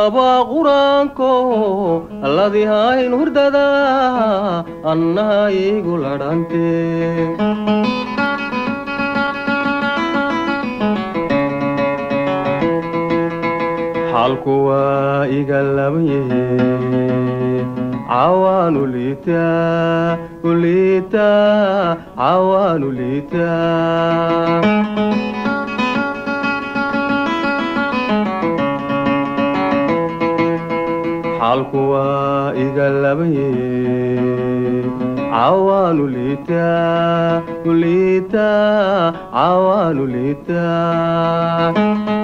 laba quraanko alladihayn hurdada annaha igu ladhante xaalku waa iga labayahe cawaanu liitaa uliitaa cawaanu liitaa xaalku waa iga labayahe cawaanu liitaa uliitaa cawaanu liitaa